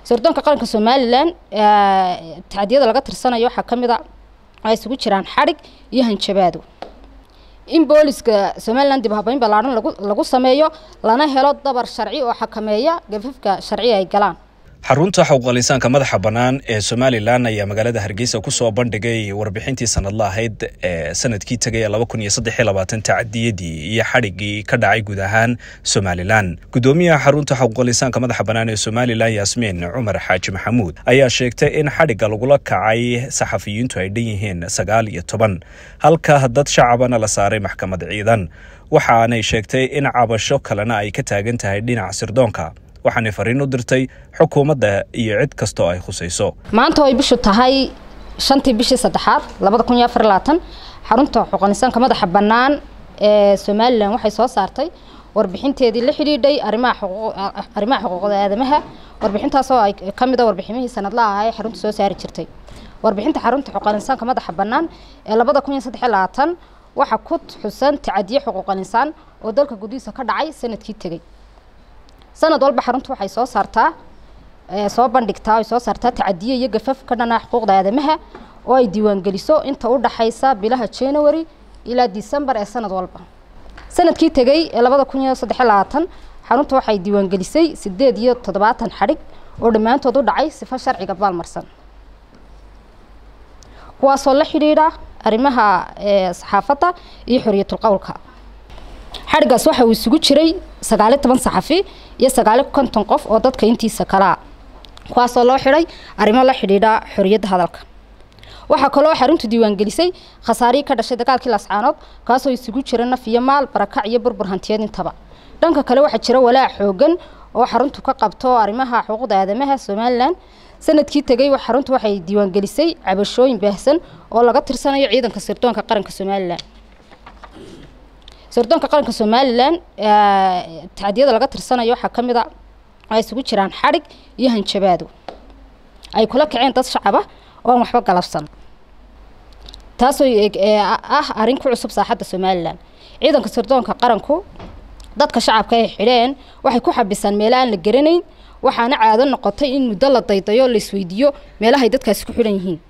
sirdoonka qaranka somalilan tacdiyada laga tirsanayo waxaa ka mid a ay isugu jiraan xadhig iyo hanjabaado in booliska somalilan dib habeyn ballaaran lagu lagu sameeyo lana helo dabar sharci oo xakameeya gafafka sharci ay galaan xarunta xuquuqlisaanka madaxa bannaan ee somalilan ayaa magaalada hargeysa kusoo bandhigay warbixintii sanadla ahayd ee sanadkii tegay laba kun iyo saddex iyo labaatan tacadiyadii iyo xadhiggii ka dhacay guud ahaan somalilan guddoomiyaha xarunta xuquuqlisaanka madaxa bannaan ee somalilan yaasmiin cumar xaaji maxamuud ayaa sheegtay in xadhigga lagula kacay saxafiyiintu ay dhan yihiin sagaal iyo toban halka dad shacabana la saaray maxkamad ciidan waxaanay sheegtay in cabasho kalena ay ka taagan tahay dhinaca sirdoonka waxaanay fariin u dirtay xukuumadda iyo cid kastoo ay khusayso maanta ay bishu tahay shantii bishii saddexaad labada kun iyo afar labaatan xarunta xuquuqnisaanka madaxa bannaan ee somalilan waxay soo saartay warbixinteedii la xidhiidhay arrimaha arrimaha xuquuqda aadamaha warbixintaasoo ay ka mid a warbiximihii sanadlaha ahaa ee xarunta soo saari jirtay warbixinta xarunta xuquuqnisaanka madaxa bannaan ee labada kun iyo saddex iyo labaatan waxaa ku xusan tacadiye xuquuqaninsaan oo dalka gudihiisa ka dhacay sanadkii tegey sanad walba xaruntu waxay soo saartaa soo bandhigtaa ay soo saartaa tacadiye iyo gafaf ka dhana xuquuqda aadamaha oo ay diiwaangeliso inta u dhaxaysa bilaha january ilaa december ee sanad walba sanadkii tegey ee labada kun iyo saddex labaatan xaruntu waxay diiwaangelisay sideed iyo toddobaatan xadhig oo dhammaantood u dhacay sifo sharciga baalmarsan kuwaasoo la xidhiidha arrimaha saxaafadda iyo xoriyatul qowlka xadhiggaas waxa uu isugu jiray sagaaliyo toban saxafi iyo sagaaliyo konton qof oo dadka intiisa kalaa kuwaasoo loo xidhay arrimo la xidhiidha xoriyadda hadalka waxaa kaloo xaruntu diiwaangelisay khasaarihii ka dhashay dagaalkii lascaanood kaasoo isugu jira naf iyo maal barakac iyo burbur hantiyeed intaba dhanka kale waxaa jira walaac xoogan oo xaruntu ka qabto arrimaha xuquuqda aadamaha somalilan sanadkii tegey xaruntu waxay diiwaangelisay cabashooyin baahsan oo laga tirsanayo ciidanka sirdoonka qaranka somalilan sirdoonka qaranka somalilan tacdiyada laga tirsanayo waxaa ka mid a ay isugu jiraan xadhig iyo hanjabaado ay kula kaceen dad shacaba oo aan waxba galabsan taasoo ah arrin ku cusub saaxadda somalilan ciidanka sirdoonka qaranku dadka shacabka ay xidheen waxay ku xabisaan meelo aan la garanayn waxaana caado noqotay in muddo la daydayo la isweydiiyo meelahay dadkaasi ku xidhan yihiin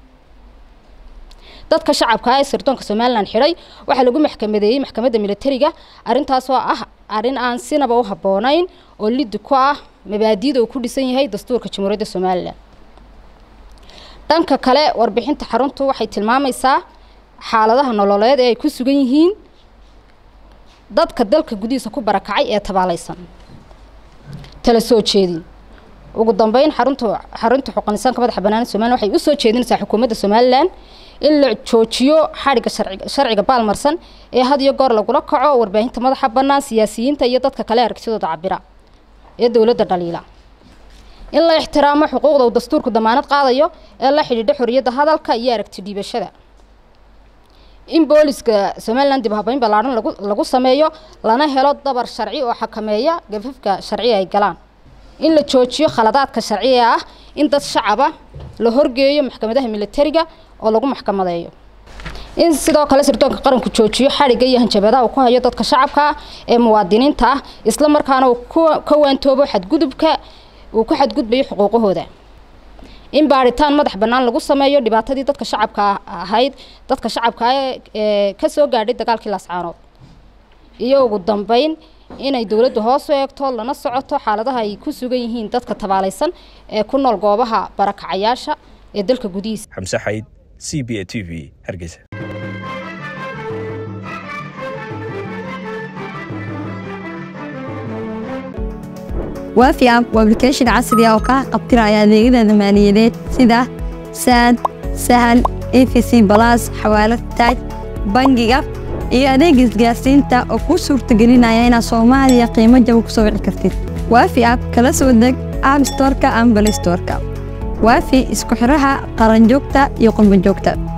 dadka shacabka ee sirdoonka somalilan xidhay waxaa lagu maxkamadeeyey maxkamadda militariga arrintaasoo ah arrin aan sinaba u habboonayn oo liddi ku ah mabaadiida uu ku dhisan yahay dastuurka jamhuuriyadda somalilan dhanka kale warbixinta xaruntu waxay tilmaamaysaa xaaladaha nololeed ee ay ku sugan yihiin dadka dalka gudihiisa ku barakacay ee tabaalaysan tala soo jeedin ugu dambeyn xarunta xarunta xuquuqnisaanka madaxa bannaan somalilan waxay u soo jeedinaysaa xukuumadda somalilan in la joojiyo xadhigga sharciga baalmarsan ee had iyo goor lagula kaco warbaahinta madaxa bannaan siyaasiyiinta iyo dadka kale aragtidooda cabira ee dowladda dhaliila in la ixtiraamo xuquuqda uu dastuurku damaanad qaadayo ee la xidhiidha xoriyadda hadalka iyo aragti dhiibashada in booliska somalilan dib habeyn ballaaran lagu lagu sameeyo lana helo dabar sharci oo xakameeya gafafka sharci ay galaan in la joojiyo khaladaadka sharciga ah in dad shacaba la horgeeyo maxkamadaha militariga oo lagu maxkamadeeyo in sidoo kale sirdoonka qaranku joojiyo xadhigga iyo hanjabadaha uu ku hayo dadka shacabka ah ee muwaadiniinta ah isla markaana uu ka waantoobo xadgudubka uu ku xadgudbayo xuquuqahooda in baaritaan madax bannaan lagu sameeyo dhibaatadii dadka shacabka ahayd dadka shacabka ee ka soo gaadhay dagaalkii laascaanood iyo ugu dambeyn inay dowladdu hoos u eegto lana socoto xaaladaha ay ku sugan yihiin dadka tabaalaysan ee ku nool goobaha barakacayaasha ee dalka gudihiisa xamse xayd c b a t v hargeysa waafi app waa application casri ah oo kaa qabtiraya adeegyada maaliyadeed sida saad sahal efc balas xawaalad taaj bangiga iyo adeega isgaarsiinta oo kuu suurtagelinaya inaad soomaaliya qiimo jaba ku soo wici kartid waafi app kala soo deg app storeka ama balay storeka waafi isku xidhaha qaranjoogta iyo qurbanjoogta